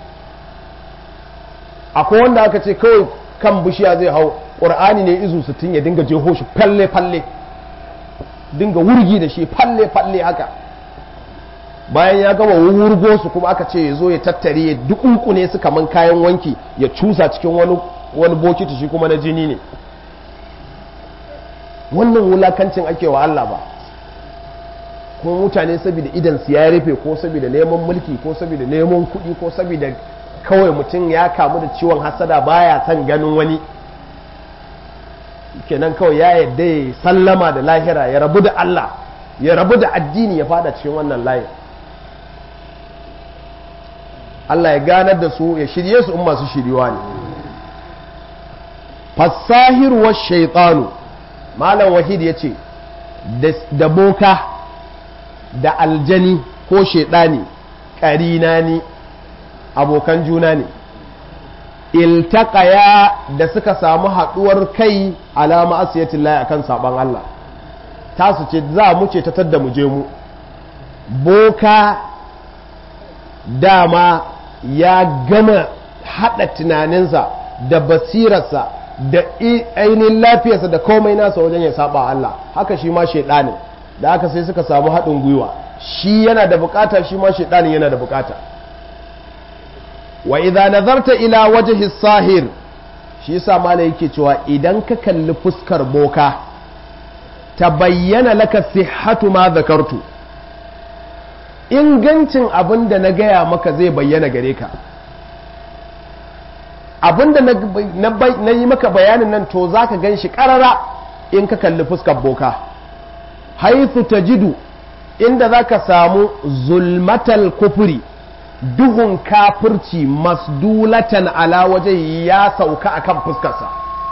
Speaker 1: akwai wanda aka ce kawai kan bishiya zai hau ƙur'ani ne izu 60 ya dinga jeho shi falle-falle dinga wurgi da shi falle-falle haka bayan ya gama wurgo su kuma aka ce ya zo ya tattare ya dukunkune su kaman kayan wanki ya cusa cikin wani wani bokiti shi kuma na jini ne wannan wulakancin ake wa Allah ba kuma mutane saboda idan su ya rufe ko saboda neman mulki ko saboda neman kuɗi ko saboda kawai mutum ya kamu da ciwon hasada baya son ganin wani kenan kawai ya yadda ya sallama da lahira ya rabu da Allah ya rabu da addini ya fada cikin wannan layin Allah ya ganar da su ya shirye su in masu shiriwa ne fasahir wa shaitanu malam wahid ya ce da boka da aljani ko shaidani ƙarina ne abokan juna ne iltaƙaya da suka samu haɗuwar kai alama asiyatin laye akan saɓon Allah tasu ce za mu ce ta tadda mu je mu boka dama ya gama haɗa tunaninsa da basirarsa da ainihin lafiyarsa da komai nasa wajen ya saba Allah haka shi ma shaidanin da aka sai suka samu haɗin gwiwa shi yana da bukata shi ma shaidanin yana da bukata wa idza nazarta ila wajhi sahir shi yasa malai yake cewa idan ka kalli fuskar boka ta bayyana laka sihhatu ma zakartu ingancin abin da na gaya maka zai bayyana gare ka abin da na yi maka bayanin nan to za ka gan shi ƙarara in ka kalli fuskar boka haithu ta jidu inda za ka samu zulmatal kufuri duhun kafirci masdulatan ala waje ya sauka akan fuskarsa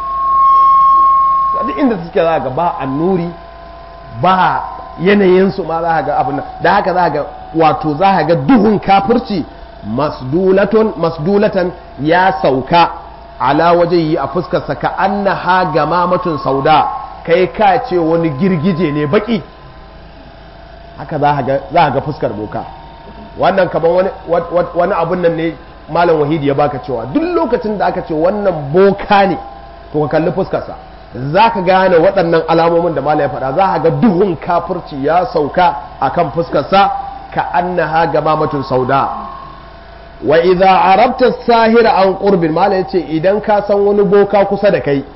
Speaker 1: duk inda suke za ga ba annuri ba yanayinsu ma za ga abin da haka za ga wato za ga duhun kafirci masdulatan ya sauka ala waje yi a fuskarsa ka annaha gamamatun sauda kai ka ce wani girgije ne baki haka za a ga fuskar boka wannan kaman wani abun nan ne malam wahidi ya baka cewa duk lokacin da aka ce wannan boka ne to ka kalli fuskarsa za ka gane waɗannan alamomin da malam ya faɗa za ka ga duhun kafirci ya sauka akan fuskarsa ka annaha gamamatun sauda wa idza arabta sahira an qurbin mala yace idan ka san wani boka kusa da kai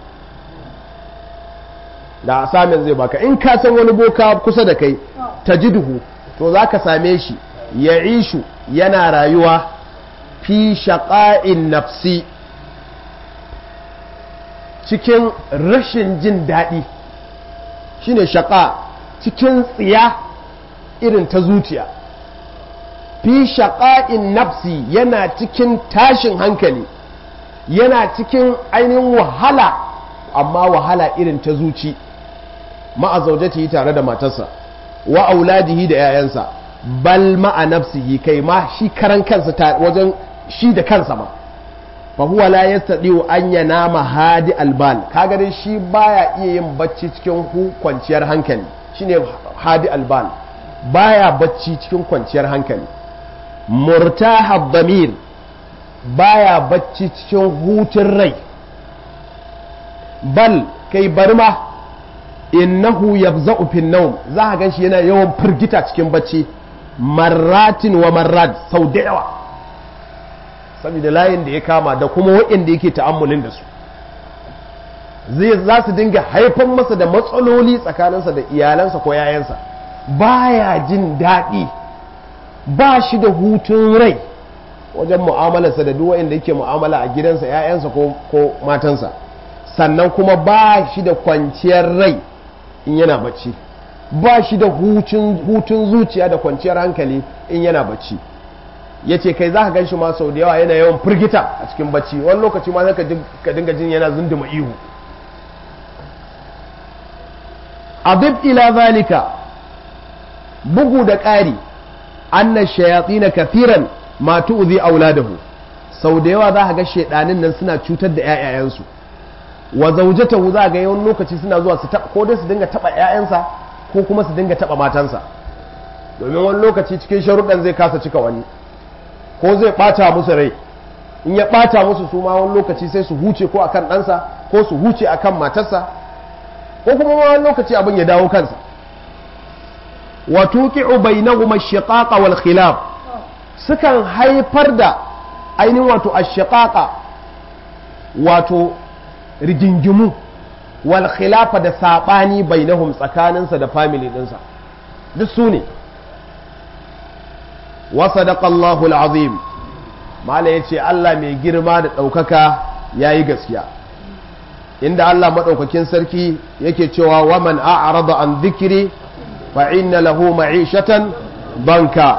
Speaker 1: da asamin zai baka in ka san wani boka kusa da kai tajiduhu to zaka same shi ya ishu yana rayuwa fi shaqa'in nafsi cikin rashin jin daɗi shine shaqa cikin tsiya irin ta zuciya fi shaƙa'in nafsi yana cikin tashin hankali yana cikin ainihin wahala amma wahala irin ta zuci ma'azaujati tare da matarsa wa auladihi da 'ya'yansa bal ma'a nafsihi kai ma shi karan kansa wajen shi da kansa ma fa huwa la yastadiu an yanama hadi albal kaga dai shi baya iya yin bacci cikin hu kwanciyar hankali shine hadi albal baya bacci cikin kwanciyar hankali murtaha damir baya bacci cikin hutun rai bal kai bari ma innahu yafza'u fin nawm za ka ganshi yana yawan firgita cikin bacci marratin wa marrat sau da yawa saboda layin da ya kama da kuma waɗanda yake ta'ammulin da su zai za su dinga haifan masa da matsaloli tsakaninsa da iyalansa ko yayansa baya jin daɗi ba shi da hutun rai wajen mu'amalarsa da duk waɗanda yake mu'amala a gidansa yayansa ko matansa sannan kuma ba shi da kwanciyar rai in yana bacci ba shi da hutun zuciya da kwanciyar hankali in yana bacci ya ce kai za ka gan shi ma sau da yawa yana yawan firgita a cikin bacci wani lokaci ma zai ka dinga jin yana zunduma ihu abib ila zalika bugu da ƙari annan shayatsi na kafiran ma tu'zi auladahu sau da yawa za ka ga shaidanin nan suna cutar da 'ya'yayensu wa zaujatahu za ga yawan lokaci suna zuwa su taba ko dai su dinga taba ƴaƴansa ko kuma su dinga taba matansa domin wani lokaci cikin sharuɗan zai kasa cika wani ko zai ɓata musu rai in ya ɓata musu su ma wani lokaci sai su huce ko akan ɗansa ko su huce akan matarsa ko kuma wani lokaci abin ya dawo kansa wa tuqi'u bainahuma ash-shiqaqa wal khilaf sukan haifar da ainihin wato ash-shiqaqa wato rigingimu wal khilafa da sabani bainahum tsakaninsa da family dinsa duk su ne wa sadaqa Allahu al-azim mala yace Allah mai girma da daukaka yayi gaskiya inda Allah madaukakin sarki yake cewa wa man a'rada an dhikri fa inna lahu ma'ishatan banka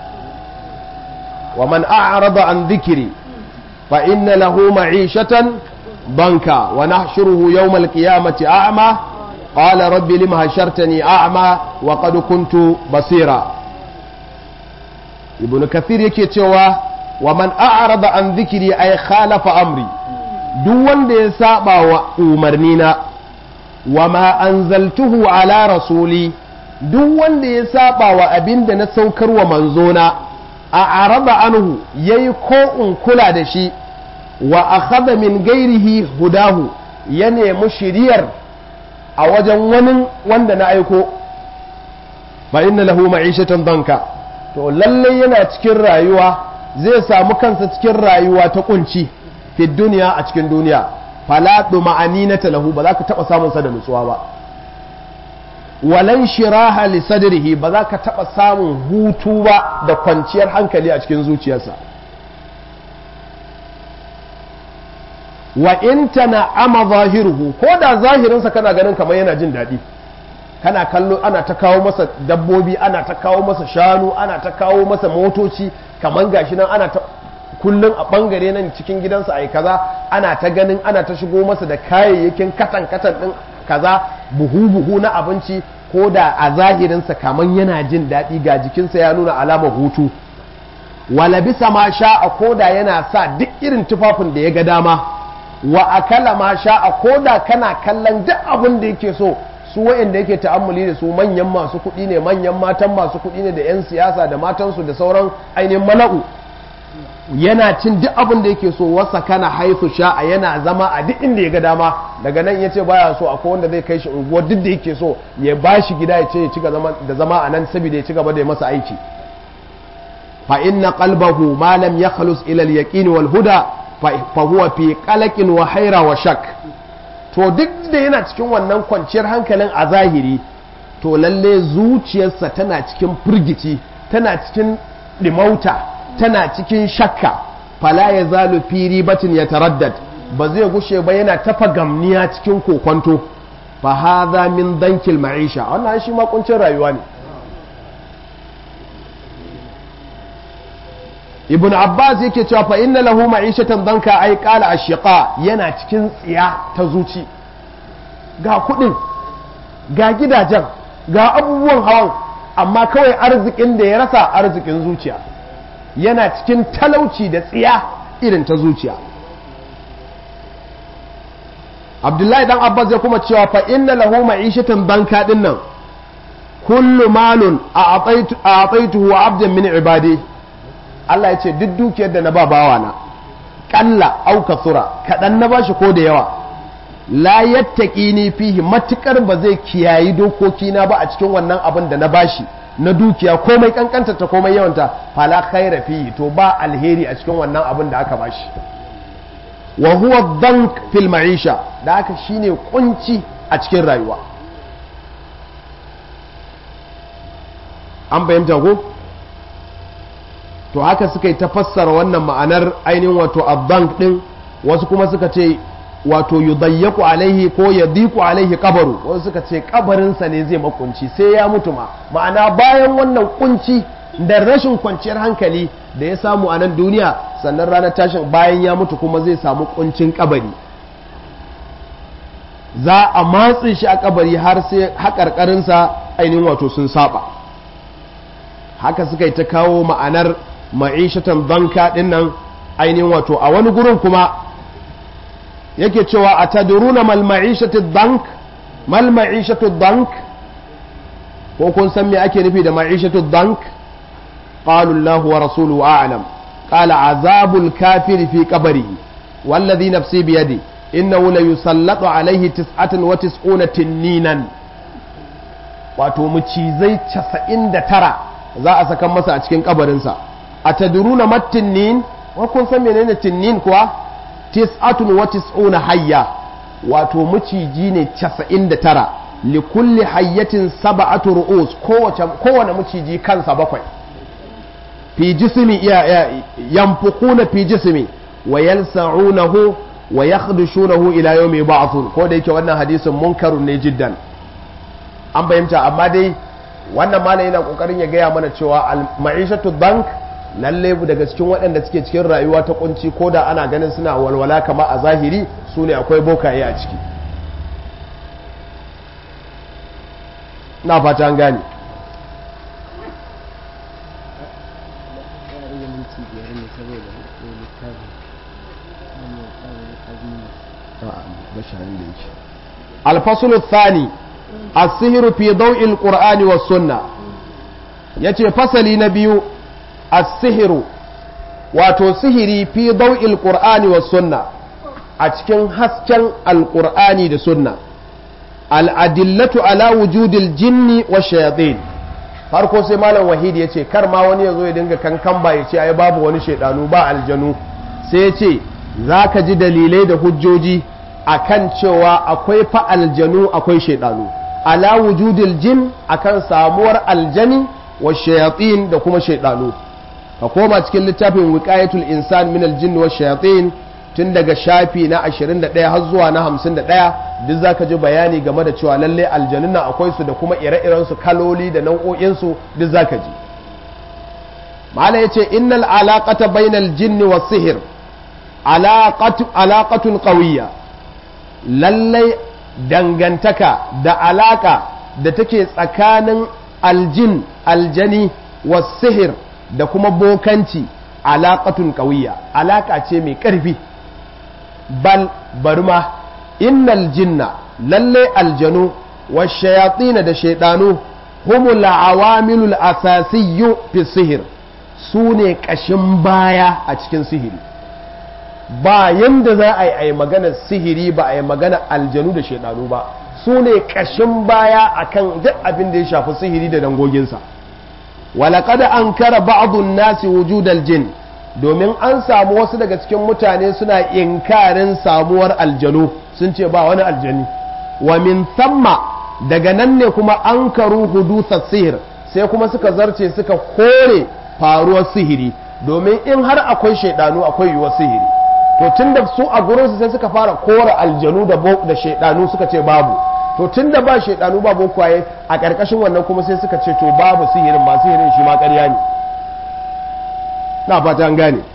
Speaker 1: wa man a'rada an dhikri fa inna lahu ma'ishatan ضنكا ونحشره يوم القيامة أعمى قال رب لم هشرتني أعمى وقد كنت بصيرا ابن كثير yake cewa wa man a'rada an dhikri ay khalafa amri duk wanda ya saba wa umarnina wa ma anzaltuhu ala rasuli duk wanda ya saba wa abinda na saukar wa manzona a araba anhu yayi ko in kula da shi wa akhadha min gairihi hudahu ya nemi shiriyar a wajen wani wanda na aiko fa inna lahu ma'ishatan danka to lalle yana cikin rayuwa zai samu kansa cikin rayuwa ta kunci fi duniya a cikin duniya fala ma'aninata lahu ba za ka taba samun sa da nutsuwa ba walan shiraha li sadrihi ba za ka taba samun hutu ba da kwanciyar hankali a cikin zuciyarsa wa in tana ama zahiruhu ko da zahirinsa kana ganin kamar yana jin daɗi kana kallo ana ta kawo masa dabbobi ana ta kawo masa shanu ana ta kawo masa motoci kamar gashi nan ana ta kullum a bangare nan cikin gidansa ai kaza ana ta ganin ana ta shigo masa da kayayyakin katan katan din kaza buhu buhu na abinci ko da a zahirinsa kamar yana jin daɗi ga jikinsa ya nuna alamar hutu wala bisa ma sha'a ko da yana sa duk irin tufafin da ya ga dama wa akala ma sha'a ko da kana kallon duk abin da yake so su wa'anda yake ta'ammuli da su manyan masu kuɗi ne manyan matan masu kuɗi ne da 'yan siyasa da matansu da sauran ainihin mala'u yana cin duk abin da yake so wasa kana haifu sha'a yana zama a duk inda ya ga dama daga nan ya ce baya so akwai wanda zai kai shi unguwar duk da yake so ya ba shi gida ya ce ya ci da zama a nan saboda ya ci gaba da ya masa aiki fa inna qalbahu ma lam yakhlus ila al-yaqin wal huda fa huwa fi qalaqin wa haira wa shak to duk da yana cikin wannan kwanciyar hankalin a zahiri to lalle zuciyarsa tana cikin firgici tana cikin dimauta tana cikin shakka fala ya zalu fi ribatin ya taraddad ba zai gushe ba yana tafa gamniya cikin kokonto fa hadha min dankil ma'isha wannan shi ma kuncin rayuwa ne ibn abbas yake cewa fa inna lahu ma'ishatan danka ay qala ashiqa yana cikin tsiya ta zuci ga kudin ga gidajen ga abubuwan hawan amma kawai arzikin da ya rasa arzikin zuciya yana cikin talauci da tsiya irin ta zuciya abdullahi dan abbas ya kuma cewa fa inna lahu ma'ishatan banka din nan kullu malun a ataituhu wa abdan min ibadi Allah ya ce duk dukiyar da na ba bawa na kalla au kasura kadan na bashi ko da yawa la yattaqini fihi matukar ba zai kiyayi dokoki na ba a cikin wannan abin da na bashi na dukiya komai kankanta ta komai yawanta fala khaira fihi to ba alheri a cikin wannan abin da aka bashi wa huwa dank fil ma'isha da haka shine kunci a cikin rayuwa an fahimta ko to haka suka yi ta fassara wannan ma'anar ainihin wato abbank din wasu kuma suka ce wato yudayyaku alaihi ko yadiku alaihi kabaru wasu suka ce kabarinsa ne zai makunci sai ya mutu ma ma'ana bayan wannan kunci da rashin kwanciyar hankali da ya samu a nan duniya sannan ranar tashin bayan ya mutu kuma zai samu kuncin kabari za a matse shi a kabari har sai haƙarƙarinsa ainihin wato sun saba haka suka yi ta kawo ma'anar ma'ishatan banka ɗin nan ainihin wato a wani gurin kuma yake cewa a taduruna mal ma'ishatu bank mal ma'ishatu bank ko kun san me ake nufi da ma'ishatu bank قالوا الله ورسوله أعلم قال عذاب الكافر في قبره والذي نفسي بيدي إنه ليسلط عليه تسعة وتسعون تنينا wato macizai casa'in da tara za a saka masa a cikin kabarinsa a taduruna matinnin wa kun san menene tinnin kuwa tis'atun wa tis'una hayya wato maciji ne casa'in da tara li kulli hayyatin sab'atu ru'us kowane maciji kansa bakwai fi jismi yanfukuna fi jismi wa yalsa'unahu wa yakhdushunahu ila yawmi ba'thun ko da yake wannan hadisin munkarun ne jiddan an fahimta amma dai wannan malam yana kokarin ya gaya mana cewa ma'ishatu bank lalle daga cikin waɗanda suke cikin rayuwa ta kunci ko da ana ganin suna walwala kama a zahiri su ne akwai bokaye a ciki na fata an gane الفصل الثاني السهر في ضوء القرآن والسنة yace fasali na biyu as-sihiru wato sihiri fi daw'il qur'ani was sunna a cikin hasken alqur'ani da sunna al-adillatu ala wujudil jinni wa shayatin farko sai malam wahidi yace kar ma wani yazo ya dinga kankan ba yace ai babu wani shaidanu ba aljanu sai yace zaka ji dalilai da hujjoji akan cewa akwai fa aljanu akwai shaidanu ala wujudil jin akan samuwar aljani wa shayatin da kuma shaidanu ka koma cikin littafin wiqayatul insan min aljin wa shayatin tun daga shafi na 21 har zuwa na 51 duk zaka ji bayani game da cewa lalle aljanun nan akwai su da kuma ire-iren su kaloli da nau'o'in su duk zaka ji mala yace innal alaqata bainal jinni was sihr alaqatu alaqatun qawiyya lallai dangantaka da alaka da take tsakanin aljin aljani wa sihir da kuma bokanci alaƙatun ƙauya alaƙa ce mai ƙarfi bal barma innal jinna lalle aljanu wa shayatina da shaidanu humul awamilul asasiyyu fi sihir su ne ƙashin baya a cikin sihiri ba yanda za a yi a yi magana sihiri ba a yi magana aljanu da shaidanu ba su ne ƙashin baya akan duk abin da ya shafi sihiri da dangoginsa walaƙad an kara ba'adun nasi wujudal jin domin an samu wasu daga cikin mutane suna inkarin samuwar aljanu sun ce ba wani aljani wa min thamma daga nan ne kuma an karu hudusa sihir sai kuma suka zarce suka kore faruwar sihiri domin in har akwai shaidanu akwai yiwuwar sihiri to tun da su a gurinsu sai suka fara kore aljanu da shaidanu suka ce babu to tun da ba shaidanu ba bokwaye a ƙarƙashin wannan kuma sai suka ce to babu sihirin ba sihirin shi ma ƙarya ne na fata an gane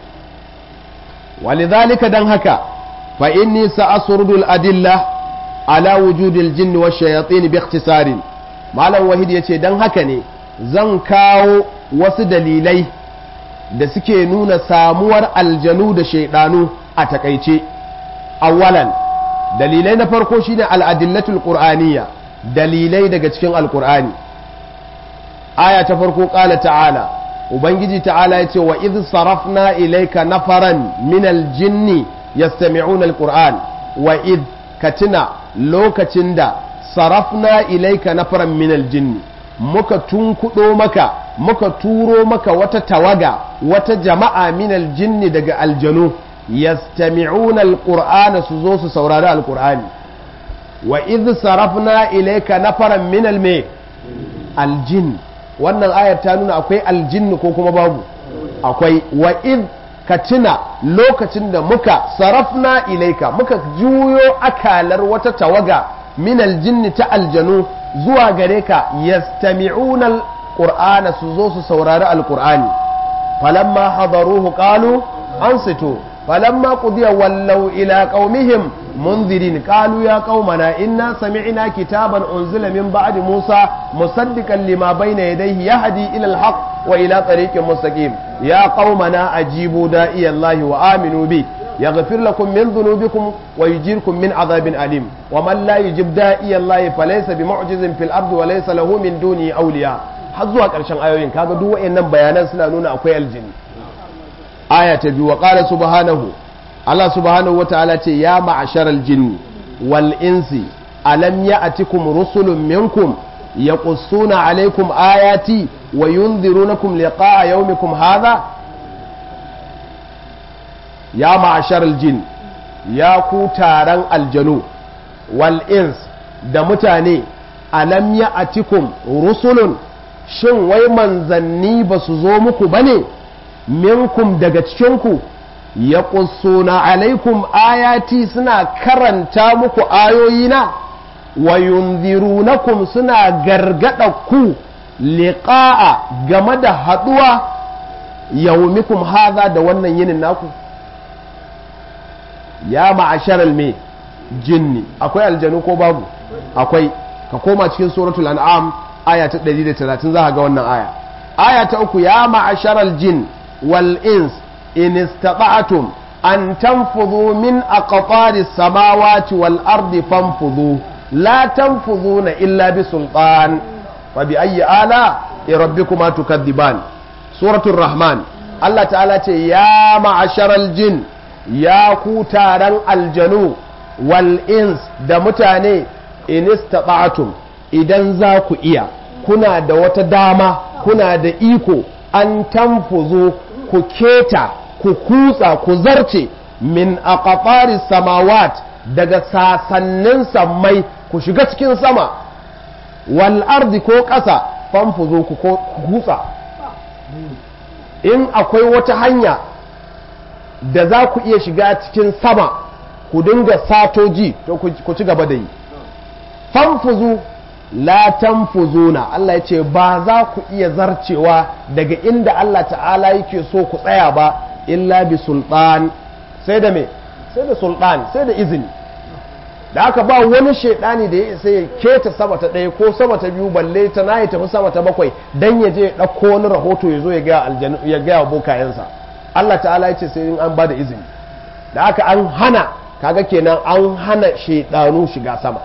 Speaker 1: walidhalika dan haka fa inni sa'asurdul adilla ala wujudil jinn wa shayatin bi ikhtisarin malam wahid yace dan haka ne zan kawo wasu dalilai da suke nuna samuwar aljanu da shaidanu a takaice awwalan dalilai na farko shine al-adillatul qur'aniyya dalilai daga cikin alqur'ani aya ta farko qala ta'ala ubangiji ta'ala yace wa idh sarafna ilayka nafaran min al-jinni yastami'una al-qur'an wa idh katina lokacin da sarafna ilayka nafaran min al-jinni muka tunkudo maka muka turo maka wata tawaga wata jama'a min al-jinni daga aljanu yastami'una al-qur'ana su zo su saurari al-qur'ani wa idh sarafna ilayka nafaran min al-me al-jinn wannan ayar ta nuna akwai aljinni ko kuma babu akwai wa id ka tuna lokacin da muka sarafna ilaika muka juyo akalar wata tawaga min aljinni ta aljanu zuwa gare ka yastami'una alqur'ana su zo su saurari alqur'ani falamma hadaruhu qalu ansitu falamma qudiya wallaw ila qaumihim منذرين قالوا يا قومنا إنا سمعنا كتابا أنزل من بعد موسى مصدقا لما بين يديه يهدي إلى الحق وإلى طريق مستقيم يا قومنا أجيبوا داعي الله وآمنوا به يغفر لكم من ذنوبكم ويجيركم من عذاب أليم ومن لا يجب داعي الله فليس بمعجز في الأرض وليس له من دونه أولياء har zuwa ƙarshen ayoyin kaga duk wayannan bayanan suna nuna akwai aljini aya ta biyu wa qala subhanahu Allah subhanahu wa ta'ala ce ya ma'asharal jinni wal insi alam ya'tikum rusulun minkum yaqussuna alaykum ayati wa yunzirunakum liqa'a yawmikum hadha ya ma'asharal jin ya ku taron aljanu wal ins da mutane alam ya'tikum rusulun shin wai manzanni ba su zo muku bane minkum daga cikinku ya na alaikum ayati suna karanta muku ayoyina wa yunzirunakum suna gargada ku liqa'a game da haduwa yaumikum haza da wannan yinin naku ya ma'asharal me jinni akwai aljanu ko babu akwai ka koma cikin suratul an'am aya ta 130 za ka ga wannan aya aya ta uku ya ma'asharal jin wal ins إن استطعتم أن تنفذوا من أقطار السماوات والأرض فانفذوا لا تنفذون إلا بسلطان فبأي آلاء ربكما تكذبان سورة الرحمن الله تعالى يا معشر الجن يا كوتارا الجنو والإنس دمتاني إن استطعتم إذا زاكو إيا كنا دوت داما كنا دا إيكو أن تنفذوا ku keta ku kutsa ku zarce min aqtari samawat daga sasannin sammai ku shiga cikin sama wal ardi ko ƙasa famfuzo ku kutsa in akwai wata hanya da za ku iya shiga cikin sama ku dinga satoji to ku ci gaba da yi famfuzu la tanfuzuna Allah ya ce ba za ku iya zarcewa daga inda Allah ta'ala yake so ku tsaya ba illa bi sultan sai da me sai da sultan sai da izini da aka ba wani shaidani da ya isa ya keta sama ta ɗaya ko sama ta biyu balle ta na ya tafi sama ta bakwai dan ya je ya ɗauko wani rahoto ya zo ya gaya aljanu ya gaya bokayensa Allah ta'ala ya ce sai in an ba da izini da aka an hana kaga kenan an hana shaidanu shiga sama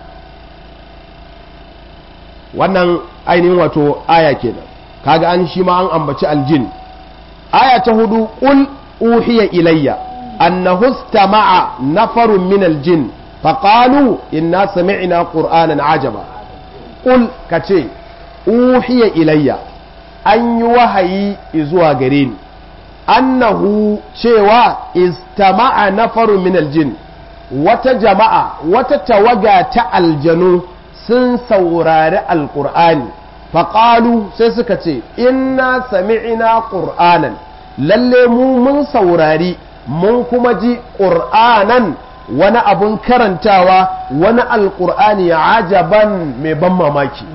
Speaker 1: wannan ainihin wato aya kenan kaga an shi ma an ambaci aljin aya ta hudu qul uhiya ilayya annahu istama'a nafarun min aljin faqalu inna sami'na qur'anan ajaba qul kace uhiya ilayya an yi wahayi zuwa gare ni annahu cewa istama'a nafarun min aljin wata jama'a wata tawaga ta aljanu sun saurari alƙur'ani faƙalu sai suka ce inna sami'ina ƙur'anan lalle mu mun saurari mun kuma ji ƙur'anan wani abun karantawa wani alƙur'ani ajaban mai ban mamaki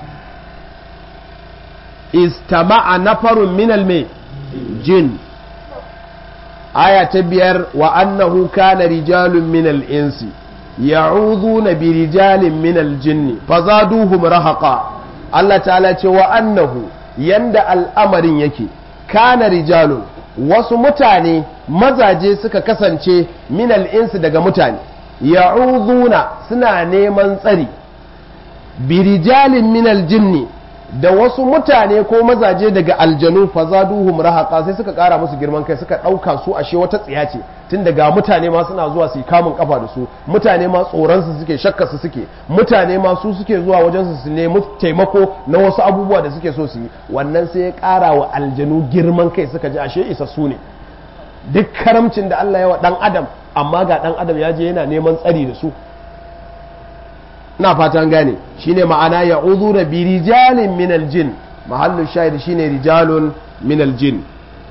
Speaker 1: istama'a nafarun minal mai jin aya ta biyar wa annahu kana rijalun minal insi ya'udhuna bi rijalin minal jinni fazaduhum rahaqa Allah ta'ala ce wa annahu yanda al'amarin yake kana rijalun wasu mutane mazaje suka kasance minal insi daga mutane ya'uduna suna neman tsari birijalin minal jinni da wasu mutane ko mazaje daga aljanu fazaduhum rahaqa sai suka kara musu girman kai suka dauka su ashe wata tsiya ce tun daga mutane ma suna zuwa su yi kamun kafa da su mutane ma tsoron su suke shakka su suke mutane ma su suke zuwa wajen su su nemi taimako na wasu abubuwa da suke so su yi wannan sai ya kara wa aljanu girman kai suka ji ashe isa su ne duk karamcin da Allah ya wa dan adam amma ga dan adam ya je yana neman tsari da su na fatan gane shine ma'ana ya uzura bi rijalin min aljin mahallu shahid shine rijalun min aljin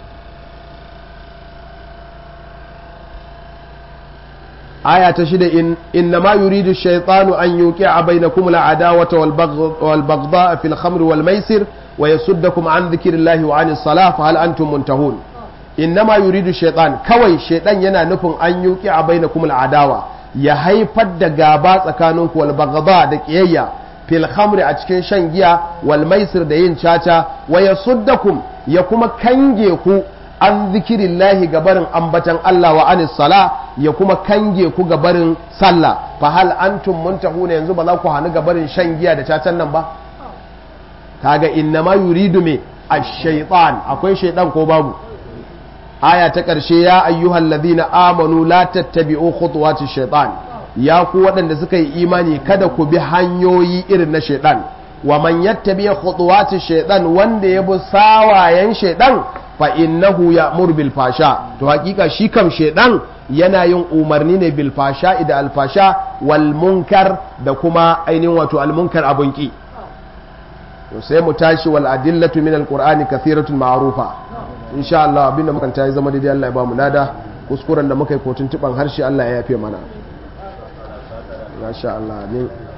Speaker 1: aya ta shida in innama yuridu shaytanu an yuqi'a bainakum al'adawata wal baghdha fil khamri wal maisir wa yasuddakum an dhikrillahi wa 'anis salah fa hal antum muntahun innama yuridu shaytan kawai shaytan yana nufin an yuqi'a bainakum al'adawa ya haifar da gaba tsakaninku wal baghdha da kiyayya fil khamri a cikin shan giya wal maisir da yin caca wa yasuddakum ya kuma kange ku an zikirillahi gabarin ambatan Allah wa anis sala ya kuma kange ku gabarin sallah fa hal antum muntahuna yanzu ba za ku hanu gabarin shan giya da cacan nan ba kaga inna ma yuridu me ash-shaytan akwai shaytan ko babu aya ta ƙarshe ya ayyuhal ladina amanu la tattabi'u khutuwati shaitan ya ku waɗanda suka yi imani kada ku bi hanyoyi irin na shaitan wa man yattabi khutuwati shaitan wanda ya bi sawayen shaitan fa innahu ya'mur bil fasha to hakika shi kam shaitan yana yin umarni ne bil fasha da al fasha wal munkar da kuma ainihin wato al munkar abun ki to sai mu tashi wal adillatu min al qur'ani kathiratun ma'rufa insha Allah abinda muka ta yi zama daidai Allah ya ba mu lada kuskuren da muka yi kotun tuban harshe Allah ya yafe mana masha Allah ne